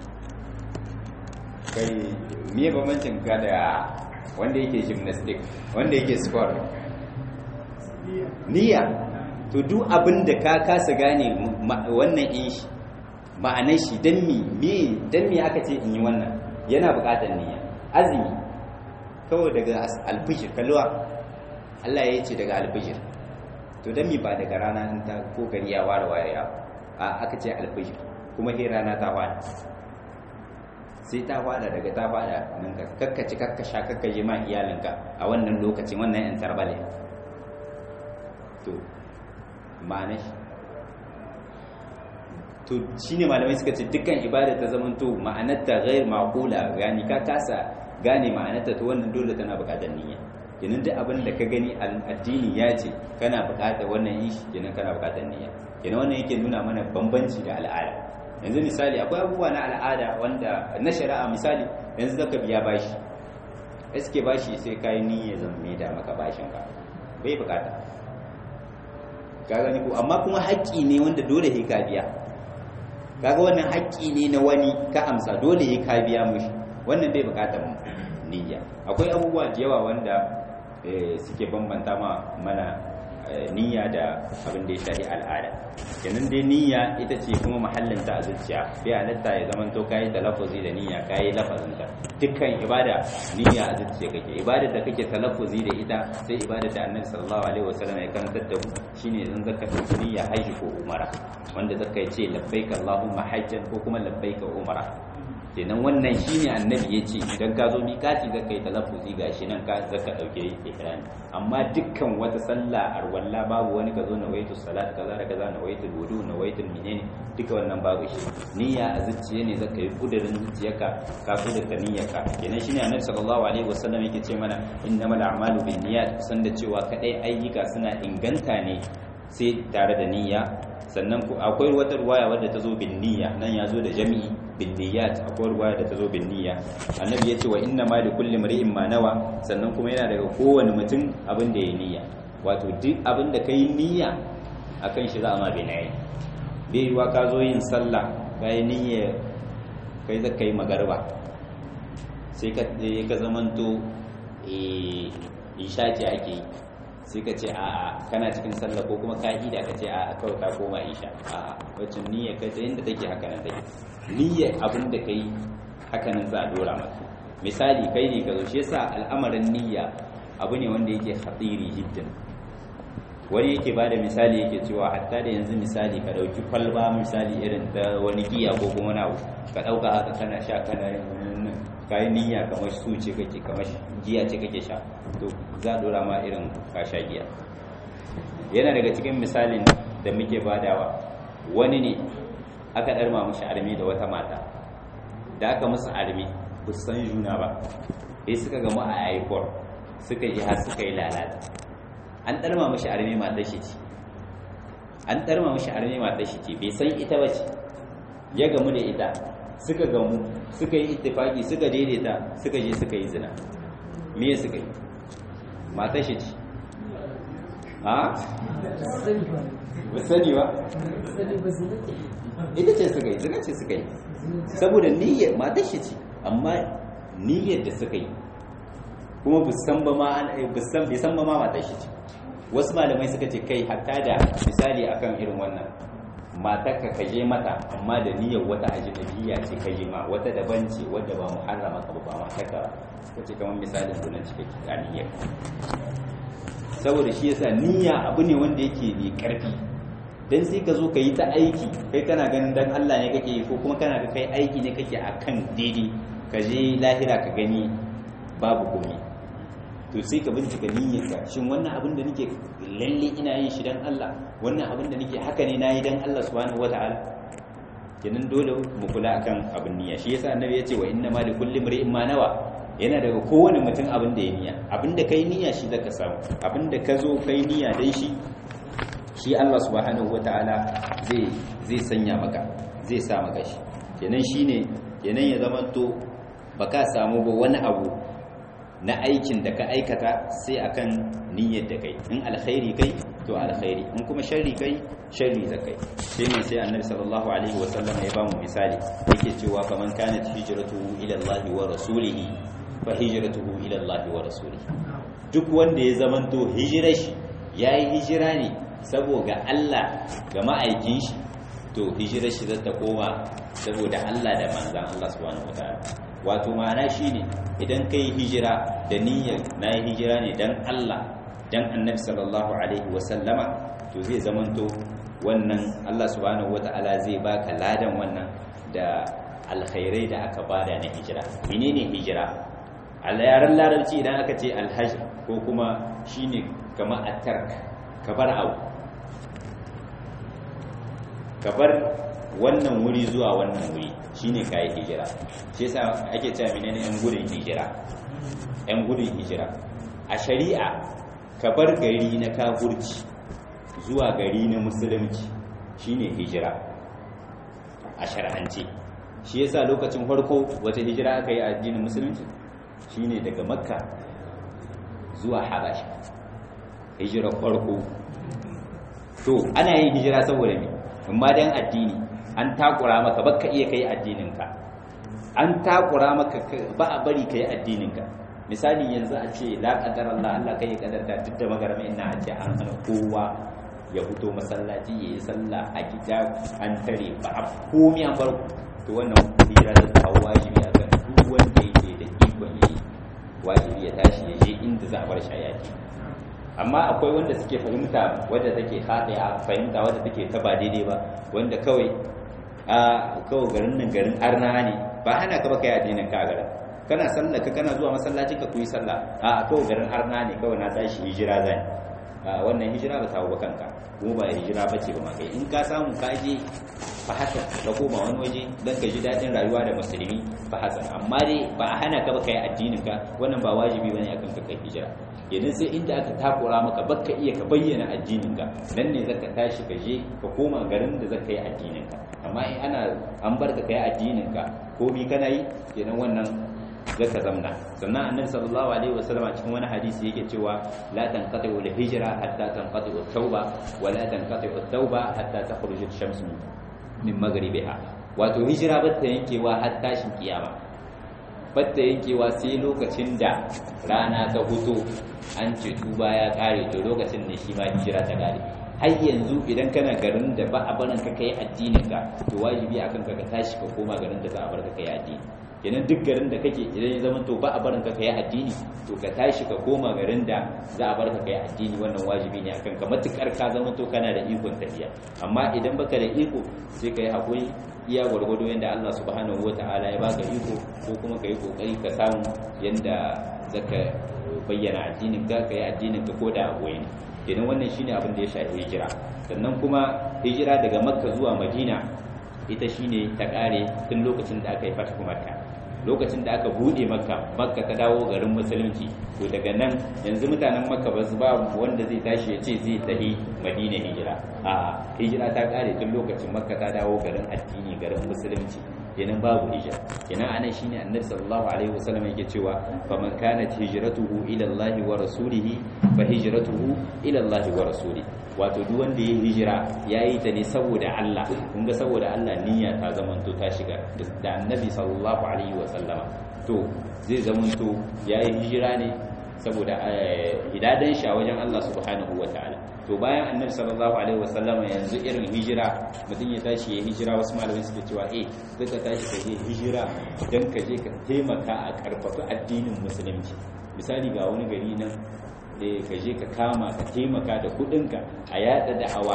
kai miye bambancin ka da wanda yake gymnastic wanda yake sport niyya to duk abin da ka kasa gane wannan in shi ma'anar shi dan mi me dan mi aka ce in yi wannan yana buƙatar niyya azumi kawai daga alfijir kalluwa Allah ya ce daga alfijir to dan mi ba daga rana in ta ko gari ya ware ware ya a aka ce alfijir kuma he rana ta fada sai ta fada daga ta fada nan ka kakkaci kakkasha kakkaje ma iyalinka a wannan lokacin wannan yan tarbale to ma'ana shi to shine malamai suka ce dukkan ibada ta zaman to ma'anarta ghair maqula gani ka kasa gane ma'anarta to wannan dole tana buƙatar niyya kenan duk abin da ka gani addini ya ce kana buƙatar wannan yin shi kenan kana buƙatar niyya kenan wannan yake nuna mana bambanci da al'ada yanzu misali akwai abubuwa na al'ada wanda na shari'a misali yanzu zaka biya bashi iske bashi sai kai niyya zan mai da maka bashin ka bai buƙata ka gani ko amma kuma haƙƙi ne wanda dole sai ka biya kaga wannan haƙƙi ne na wani ka amsa dole sai ka biya mushi wannan bai buƙatar niyya akwai abubuwa da yawa wanda suke bambanta ma mana niyya da abin da ya shafi al'ada kenan dai niyya ita ce kuma mahallin ta a zuciya bai halatta ya zama to kayi talaffuzi da niyya kayi lafazin ta dukkan ibada niyya a zuciya kake ibada da kake talaffuzi da ita sai ibada da annabi sallallahu alaihi wasallam ya karantar da mu shine idan zaka dauki niyya haji ko umara wanda zaka ce labbaika allahumma hajjan ko kuma labbaika umara kenan wannan shine annabi ya ce idan ka zo miƙati zaka yi talaffuzi gashi nan ka zaka dauke ihrami amma dukkan wata sallah arwalla babu wani ka zo na waitu salat kaza da kaza na waitu wudu na waitu menene duka wannan babu shi niyya a zuciya ne zaka yi kudirin zuciyarka ka kudurta niyyarka kenan shine annabi sallallahu alaihi wasallam yake ce mana innamal a'malu binniyat san da cewa kadai ayyuka suna inganta ne sai tare da niyya sannan akwai wata ruwaya wadda ta zo bin niyya nan ya zo da jami'i bin niyyat akwai ruwaya da ta zo bin niyya annabi ya ce wa inna ma li kulli mar'in ma nawa sannan kuma yana daga kowane mutum abin da ya niyya wato duk abin da kai niyya akan shi za a ma binayi bai yiwa ka zo yin sallah kai niyya kai zaka yi magarba sai ka ka zamanto eh isha ce ake yi sai ka ce a'a kana cikin sallah ko kuma ka ida ka ce a'a kawai ka koma isha a'a wacce niyyar ka ta yadda take haka nan take niyyar abin da kai haka nan za a dora maka misali kai ne ka zo shi yasa al'amarin niyya abu ne wanda yake hatiri jiddan wani yake ba da misali yake cewa hatta da yanzu misali ka dauki kwalba misali irin ta wani giya ko kuma wani abu ka dauka haka kana sha kana yin kayi niyya kamar su ce kake kamar giya ce kake sha to za a dora ma irin ka sha giya yana daga cikin misalin da muke badawa wani ne aka ɗarma mashi armi da wata mata da aka musu armi ba su san juna ba sai suka gamu a aikor suka yi har suka yi lalata an ɗarma mashi armi matar shi ce an ɗarma mashi armi matar shi ce bai san ita ba ce ya gamu da ita suka gamu suka yi ittifaki suka daidaita suka je suka yi zina me suka yi matar shi ce ha? ba sani ba ita ce suka yi zina ce suka yi saboda niyyar matar shi ce amma niyyar da suka yi kuma busan ba ma busan bai san ba ma matar shi ce wasu malamai suka ce kai hatta da misali akan irin wannan matar ka kaje mata amma da niyyar wata ajnabiyya ce kaje ma wata daban ce wadda ba muharrama ka ba matar ka kace kamar misalin sunan cike a niyyar saboda shi yasa niyya abu ne wanda yake mai karfi dan sai ka zo ka yi ta aiki kai kana ganin dan Allah ne kake yi ko kuma kana ga kai aiki ne kake akan daidai ka je lahira ka gani babu komai to to sai ka bincika niyyarka shin wannan abin da nake lalle ina yin shi dan Allah wannan abin da nake haka ne nayi dan Allah subhanahu wataala kenan dole mu kula akan abin niyya shi yasa annabi ya ce wa inna ma likulli imrin ma nawa yana daga kowane mutum abin da ya niyya abin da kai niyya shi zaka samu abin da ka zo kai niyya dan shi shi Allah subhanahu wataala zai zai sanya maka zai sa maka shi kenan shine kenan ya zama to baka samu ba wani abu na aikin da ka aikata sai akan niyyar da kai in alkhairi kai to alkhairi in kuma sharri kai sharri da kai sai ne sai annabi sallallahu alaihi wasallam ya bamu misali yake cewa faman kanat hijratuhu ila Allah wa rasulihi fa hijratuhu ila Allah wa rasulihi duk wanda ya zamanto hijirar shi yayi hijira ne saboda Allah ga ma'aikin shi to hijirar shi zata koma saboda Allah da manzan Allah subhanahu wataala wato ma'ana shine idan kai hijira da niyyar na yi hijira ne dan Allah dan annabi sallallahu alaihi wasallama to zai zamanto wannan Allah subhanahu wataala zai baka ladan wannan da alkhairai da aka bada na hijira menene hijira a yaren larabci idan aka ce alhaj ko kuma shine kamar at-tark kabar abu kabar wannan wuri zuwa wannan wuri shine kai hijira shi yasa ake cewa menene yan gudun hijira yan gudun hijira a shari'a ka bar gari na kafurci zuwa gari na musulunci shine hijira a shar'ance shi yasa lokacin farko wata hijira aka yi a addinin musulunci shine daga makka zuwa habasha hijira farko to ana yin hijira saboda ne amma dan addini an takura maka baka iya kai addininka an takura maka ba a bari kai addininka misali yanzu a ce la qadar Allah Allah kai kadarta duk da magarama ina a ce an hana kowa ya fito masallaci ya yi sallah a gida an tare ba a komi an bar to wannan hijira da ta wajibi a kan duk wanda yake da ikon yi wajibi ya tashi ya je inda za a bar shi a yaki amma akwai wanda suke fahimta wadda take haɗe fahimta wadda take ta ba daidai ba wanda kawai a kawai garin nan garin arna ne ba hana ka ba kai addinin ka garin kana sallah ka kana zuwa masallaci ka kuyi sallah a kawai garin arna ne kawai na tashi hijira zan a wannan hijira ba ta ba kanka kuma ba hijira ba ce ba ma kai in ka samu ka je fa haka ka koma wani waje dan ka ji daɗin rayuwa da musulmi fa haka amma dai ba a hana ka ba kai addinin ka wannan ba wajibi bane akan ka kai hijira idan sai inda aka takura maka baka iya ka bayyana addinin ka nan ne zaka tashi ka je ka koma garin da zaka yi addinin ka amma in ana an bar ka kai addinin ka komi kana yi kenan wannan zaka zamna sannan annabi sallallahu alaihi wasallam a cikin wani hadisi yake cewa la tanqati al hijra hatta tanqati at tauba wa la tanqati at tauba hatta takhruj al shams min maghribiha wato hijira ba ta yankewa har tashin kiyama ba ta yankewa sai lokacin da rana ta huto an ce tuba ya kare to lokacin ne shi ma hijira ta kare har yanzu idan kana garin da ba a barin ka kai addinin ka to wajibi akan ka ka tashi ka koma garin da za a bar ka kai addini kenan duk garin da kake idan ya zama to ba a barin ka kai addini to ka tashi ka koma garin da za a bar ka kai addini wannan wajibi ne akan ka matukar ka zama to kana da ikon tafiya amma idan baka da iko sai ka yi hakuri iya gwargwado yadda Allah subhanahu wataala ya baka iko ko kuma ka yi kokari ka samu yadda zaka bayyana addinin ka kai addinin ka ko da abuwa ne kenan wannan shine abin da ya shafi hijira sannan kuma hijira daga makka zuwa madina ita shine ta kare tun lokacin da aka yi fatihu makka lokacin da aka bude makka makka ta dawo garin musulunci to daga nan yanzu mutanen makka ba su ba wanda zai tashi ya ce zai tafi madina hijira a hijira ta kare tun lokacin makka ta dawo garin addini garin musulunci kenan babu hijira kenan anan shine annabi sallallahu alaihi wasallam yake cewa faman kanat hijratuhu ila Allah wa rasulihi fa hijratuhu ila Allah wa rasulihi wato duk wanda ya hijira yayi ta ne saboda Allah kun ga saboda Allah niyya ta zamanto ta shiga da annabi sallallahu alaihi wasallama to zai zamanto yayi hijira ne saboda hidadan shi a wajen Allah subhanahu wataala to bayan annabi sallallahu alaihi wasallam yanzu irin hijira mutum ya tashi ya hijira wasu malamai suke cewa eh zaka tashi ka je hijira dan ka je ka taimaka a karfafa addinin musulunci misali ga wani gari nan eh ka je ka kama ka taimaka da kudinka a yada da'awa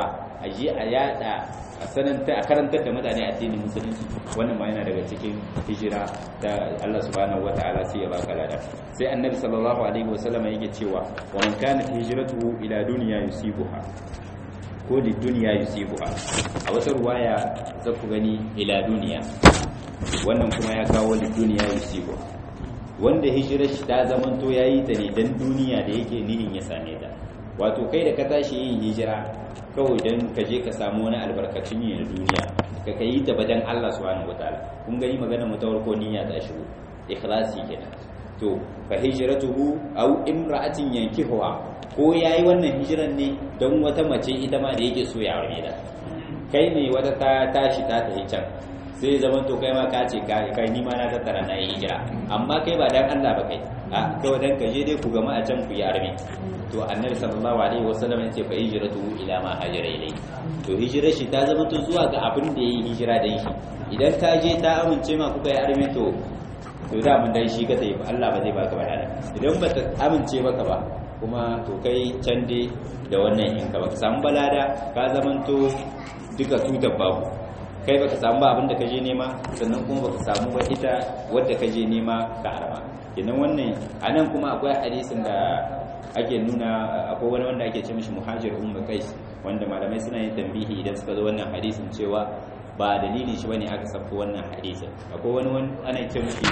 a je a yada a sananta a karantar da mutane addinin musulunci wannan ma yana daga cikin hijira da Allah subhanahu wataala sai ya baka lada sai annabi sallallahu alaihi wasallam yake cewa wa man kana hijratuhu ila dunya yusibuha ko li dunya yusibuha a wata ruwaya za ku gani ila duniya wannan kuma ya kawo li dunya yusibuha wanda hijirar shi ta zamanto yayi ta ne dan duniya da yake nihin ya same ta wato kai da ka tashi yin hijira kawai don ka je ka samu wani albarkacin yi na duniya ka kai ta badan Allah subhanahu wataala kun gani magana mu ta farko niyya ta shigo ikhlasi kenan to fa hijratuhu aw imra'atin yankihuha ko yayi wannan hijiran ne don wata mace ita ma da yake so ya aure da kai ne wata ta tashi ta tafi can sai zaman to kai ma ka ce kai ni ma na tattara na yi hijira amma kai ba dan Allah ba kai a kawai dan ka je dai ku gama a can ku yi arme to annabi sallallahu alaihi wasallam ya ce fa hijratu ila ma hajara ilai to hijirar shi ta zama to zuwa ga abin da yayi hijira dan shi idan ka je ta amince ma kuka yi arme to to da mun dan shi ka tayi Allah ba zai baka bayana idan ba ta amince maka ba kuma to kai can dai da wannan in ka baka samu balada ka zamanto duka tutar babu kai baka samu ba abin da ka je nema sannan kuma baka samu ba ita wadda ka je nema ka arama kenan wannan anan kuma akwai hadisin da ake nuna akwai wani wanda ake ce mishi muhajir ummu qais wanda malamai suna yin tambihi idan suka zo wannan hadisin cewa ba dalilin shi bane aka sako wannan hadisin akwai wani wani ana ce mishi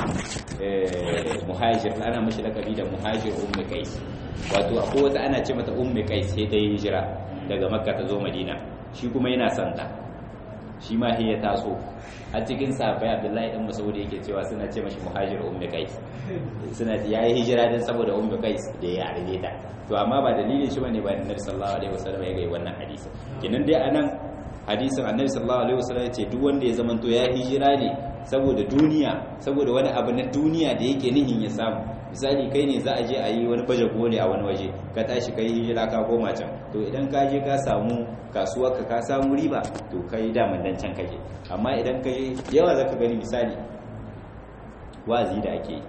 muhajir ana mishi lakabi da muhajir ummu qais wato akwai wata ana ce mata ummu qais sai dai hijira daga makka ta zo madina shi kuma yana santa shi ma ya taso a cikin sahabbai abdullahi dan masaud yake cewa suna ce mashi muhajir ummi qais suna yayi hijira dan saboda ummi qais da ya arbe ta to amma ba dalilin shi bane ba annabi sallallahu alaihi wasallam ya ga wannan hadisi kinan dai anan hadisin annabi sallallahu alaihi wasallam ya ce duk wanda ya zamanto ya hijira ne saboda duniya saboda wani abu na duniya da yake nihin ya samu misali kai ne za a je a yi wani baje koli a wani waje ka tashi kai hijira ka koma can to idan ka je ka samu kasuwar ka ka samu riba to kai daman dan can kake amma idan ka je yawa zaka gani misali wazi da ake yi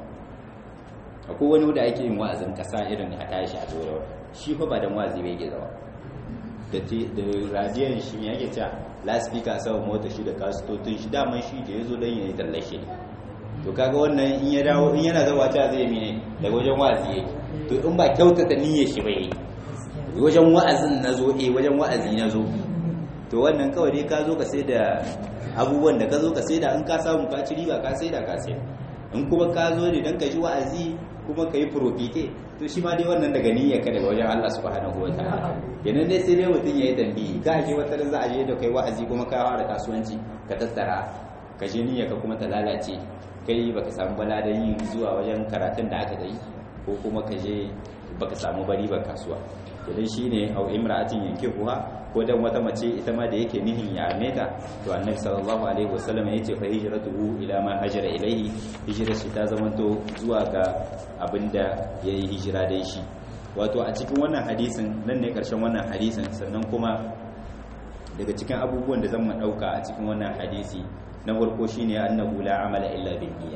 akwai wani da ake yin wa'azin kasa irin a tashi a zuwa shi fa ba dan wazi bai ke zawa da radiyon shi ne yake cewa laspika sau mota shi da kasitotun shi daman shi da ya zo don yayi tallashe ne to kaga wannan in ya dawo in yana zawa ta zai mine daga wajen wa'azi yake to in ba kyautata niyyar shi bai wajen wa'azin na zo eh wajen wa'azi na zo to wannan kawai dai ka zo ka sai da abubuwan da ka zo ka sai da in ka samu ka ci riba ka sai da ka sai in kuma ka zo ne don ka ji wa'azi kuma ka yi profite to shi ma dai wannan daga niyyar ka daga wajen Allah subhanahu wa ta'ala kenan dai sai dai mutum ya yi tambayi ka je wata za a je da kai wa'azi kuma ka fara kasuwanci ka tattara ka je niyyar ka kuma ta lalace kai baka samu bala da yin zuwa wajen karatun da aka yi ko kuma ka je baka samu bari ba kasuwa idan shine au imra'atin yankihuha ko dan wata mace ita ma da yake nihin ya ameta to annabi sallallahu alaihi wasallam yace fa hijratuhu ila ma hajara ilaihi hijrar shi ta zamanto zuwa ga abinda yayi hijira da shi wato a cikin wannan hadisin nan ne karshen wannan hadisin sannan kuma daga cikin abubuwan da zan mu dauka a cikin wannan hadisi na farko shine annahu la amala illa bin niyya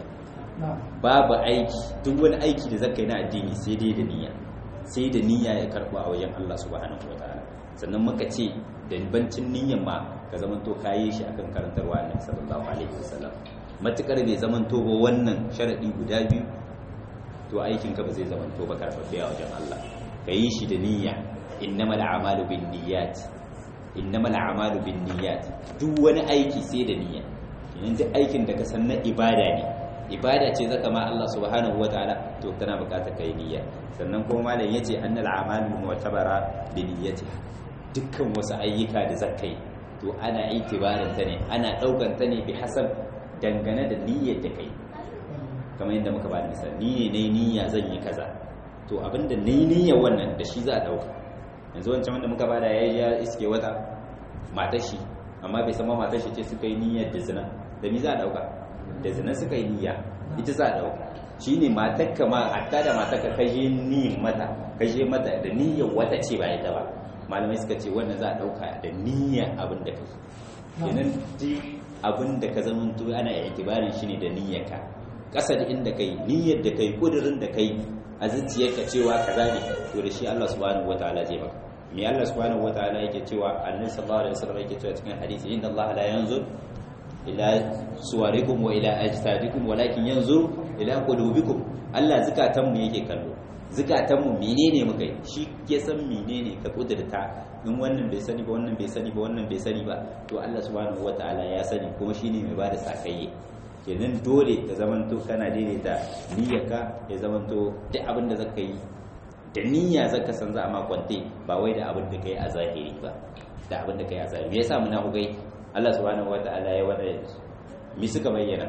babu aiki duk wani aiki da zaka yi na addini sai dai da niyya sai da niyya ya karba a wajen Allah subhanahu wataala sannan muka ce da bancin niyyan ma ka zaman to kayi shi akan karantarwa annabi sallallahu alaihi wasallam matukar bai zaman to ba wannan sharadi guda biyu to aikin ka ba zai zaman to ba karfafe a wajen Allah ka yi shi da niyya innamal a'malu bin niyyat innamal a'malu bin niyyat duk wani aiki sai da niyya yanzu aikin da ka san na ibada ne ibada ce zaka ma Allah subhanahu wataala to tana bukatar kai niyya sannan kuma malam yace annal a'malu mu'tabara bi niyyatiha dukkan wasu ayyuka da zaka yi to ana itibarin ta ne ana daukan ta ne bi hasab dangane da niyyar da kai kamar yadda muka bada misali ni ne niyya zan yi kaza to abinda ni niyyar wannan da shi za a dauka yanzu wancan wanda muka bada yayi ya iske wata matar shi amma bai san ma matar shi ce suka yi niyyar da zina da mi za a dauka da zina suka yi niyya ita za a dauka shine matarka ma hatta da matarka ka je ni mata ka je mata da niyyar wata ce ba ita ba malamai suka ce wannan za a dauka da niyyar abin da kai kenan duk abin da ka zama to ana itibarin shi ne da niyyarka kasa da inda kai niyyar da kai kudirin da kai a zuciyarka cewa kaza ne to da shi Allah subhanahu wataala zai maka me Allah subhanahu wataala yake cewa annabi sallallahu alaihi wasallam yake cewa cikin hadisi inna Allah la yanzur ila suwarikum wa ila ajsadikum walakin yanzur ila qulubikum Allah zakatan mu yake kallo zakatan mu menene muka yi shi ke san menene ka kudurta in wannan bai sani ba wannan bai sani ba wannan bai sani ba to Allah subhanahu wataala ya sani kuma shine mai bada sakayye kenan dole ka zamanto kana daidaita niyyarka ya zamanto duk abin da zaka yi da niyya zaka san za a ma kwante ba wai da abin da kai a zahiri ba da abin da kai a zahiri me yasa muna hugai Allah subhanahu wataala ya wada mi suka bayyana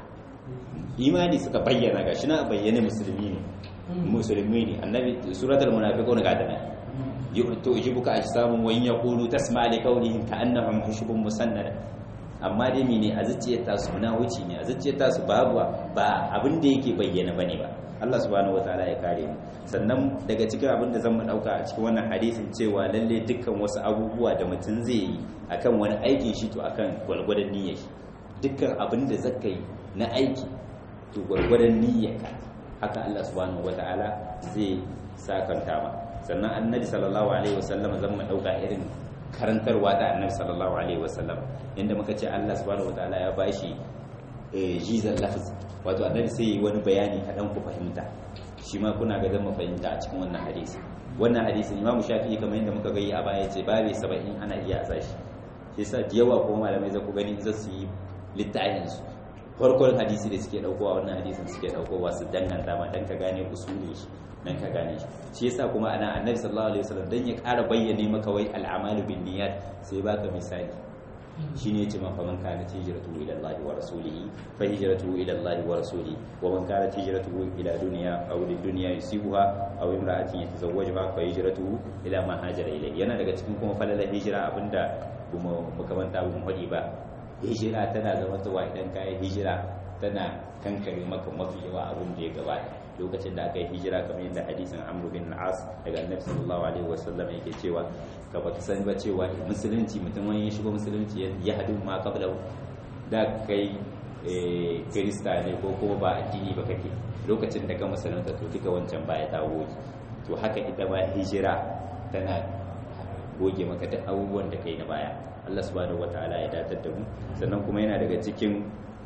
imani suka bayyana gashi na bayyane musulmi ne musulmi ne annabi suratul munafiqun ga dana tu'jibuka ajsamun wa in yaqulu tasma' li qawlihim ka'annahum hushubun musannada amma dai mene a zuciyar tasu na wuce ne a zuciyar tasu babu ba abin da yake bayyana bane ba Allah subhanahu wataala ya kare mu sannan daga cikin abin da zan mu dauka a cikin wannan hadisin cewa lalle dukkan wasu abubuwa da mutum zai yi akan wani aikin shi to akan gwalgwadon niyyar shi dukkan abin da zaka yi na aiki to gwalgwadon niyyar ka haka Allah subhanahu wataala zai sakanta ma sannan annabi sallallahu alaihi wasallam zan mu dauka irin karantarwa da annabi sallallahu alaihi wasallam inda muka ce Allah subhanahu wataala ya bashi jizan lafz wato annabi sai yi wani bayani kaɗan ku fahimta shi ma kuna ga zan fahimta a cikin wannan hadisi wannan hadisi imam shafi'i kamar yadda muka gani a baya ce babe 70 ana iya a shi shi yasa da yawa kuma malamai za ku gani za su yi littafin su farkon hadisi da suke daukowa wannan hadisin suke daukowa su danganta ma dan ka gane usuli shi dan ka gane shi shi yasa kuma ana annabi sallallahu alaihi wasallam dan ya ƙara bayyane maka wai al'amalu bin niyyat sai baka misali shine yace man faman kana hijratu ila Allah wa rasulihi fa hijratu ila Allah wa rasulihi wa man kana hijratu ila dunya aw lid dunya yusibuha aw imra'atin yatazawwajuha fa hijratu ila ma hajara ilayhi yana daga cikin kuma falala hijira abinda kuma makamanta bu hadi ba hijira tana zama tawa idan kai hijira tana kankare maka mafi yawa abin da ya gabata lokacin da aka yi hijira kamar yadda hadisin amru bin as daga annabi sallallahu alaihi wasallam yake cewa ka ba ka sani ba cewa musulunci mutum wani ya shigo musulunci ya hadu ma kabla da kai kirista ne ko kuma ba addini ba kake lokacin da ka musulunta to duka wancan baya ta goge to haka ita ma hijira tana goge maka duk abubuwan da kai na baya Allah subhanahu wataala ya datar da mu sannan kuma yana daga cikin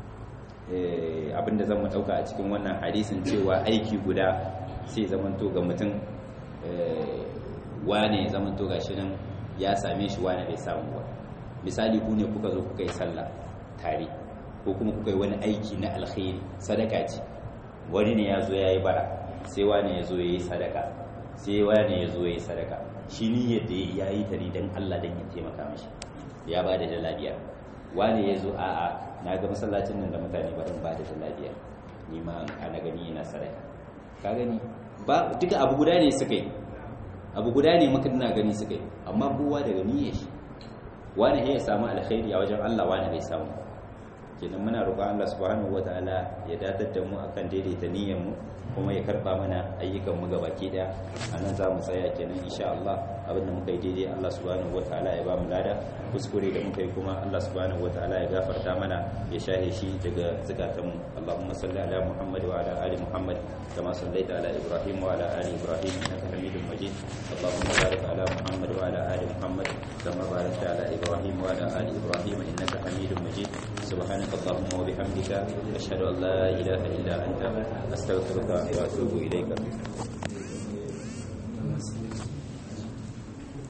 abinda zan mu dauka a cikin wannan hadisin cewa aiki guda sai zamanto ga mutum wane zamanto ga shi nan ya same shi wane bai samu ba misali ku ne kuka zo kuka yi sallah tare ko kuma kuka yi wani aiki na alkhairi sadaka ce wani ne ya zo ya yi bara sai wane ya zo ya yi sadaka sai wane ya zo ya yi sadaka shi ni yadda ya yi ta ne don allah don ya taimaka mashi ya ba da dala biyar wane ya zo a'a na ga masallacin nan da mutane ba ba da lafiya ni ma ana gani yana sadaka ka gani ba duka abu guda ne suka yi abu guda ne maka dina gani suka yi amma kowa daga niyyar shi wani ya samu alkhairi a wajen Allah wani bai samu kenan muna roƙon Allah subhanahu wataala ya datar da mu akan daidaita niyyar mu kuma ya karba mana ayyukan mu gabaki daya anan za mu tsaya kenan insha Allah abinda muka yi daidai Allah subhanahu wataala ya ba mu lada kuskure da muka yi kuma Allah subhanahu wataala ya gafarta mana ya shahe shi daga zakatan mu Allahumma salli ala Muhammad wa ala ali Muhammad kama sallaita ala Ibrahim wa ala ali Ibrahim innaka Hamidum Majid Allahumma barik ala Muhammad wa ala ali Muhammad kama barakta ala Ibrahim wa ala ali Ibrahim innaka Hamidum Majid سبحانك اللهم وبحمدك أشهد أن لا إله إلا أنت أستغفرك وأتوب إليك